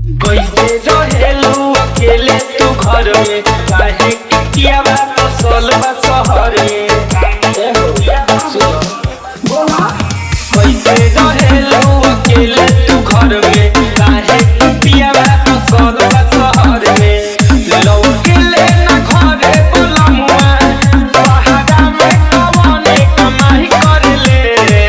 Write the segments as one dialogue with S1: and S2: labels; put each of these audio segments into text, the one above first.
S1: कैसे रहेलू अकेले तू घर में काहे किया बा फसल बा शहर में ए हो, सुनो। कैसे रहेलू अकेले तू घर में काहे किया बा फसल बा शहर में लौकेले ना घरे बोलमुआ पहाड़ा में कवने कमाई करेले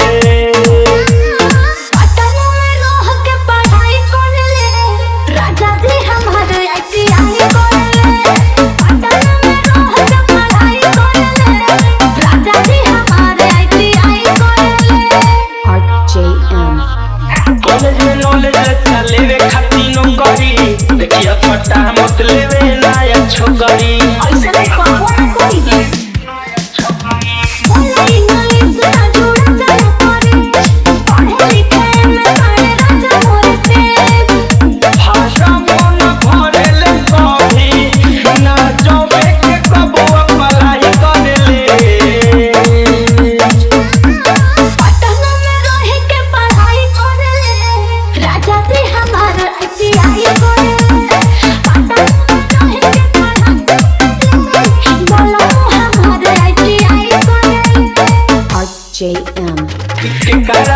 S2: पटना में रह के पढ़ाई करले राजा जी हमारे आईटीआई करले पटना में रह के पढ़ाई करले राजा जी हमारे आईटीआई करले
S3: RJM.
S1: कॉलेज में नॉलेज अच्छा लेवे खाती नौकरी देखिया फटा मत लेवे नया छोकरी
S2: ऐसे नहीं पावन कोई है बोला इंग्लिश ना जुड़ा चल पड़े पढ़े लिखे में बड़े राजा मोरे पे
S1: भाषा मन भरेले सभी ना जबे के कबो पढ़ाई करेले
S2: पटना में रह के पढ़ाई करले राजा जी हमारे आईटीआई करले पटना में रह के पढ़ाई बोलो हमारे आईटीआई करले
S3: RJM.
S1: के कर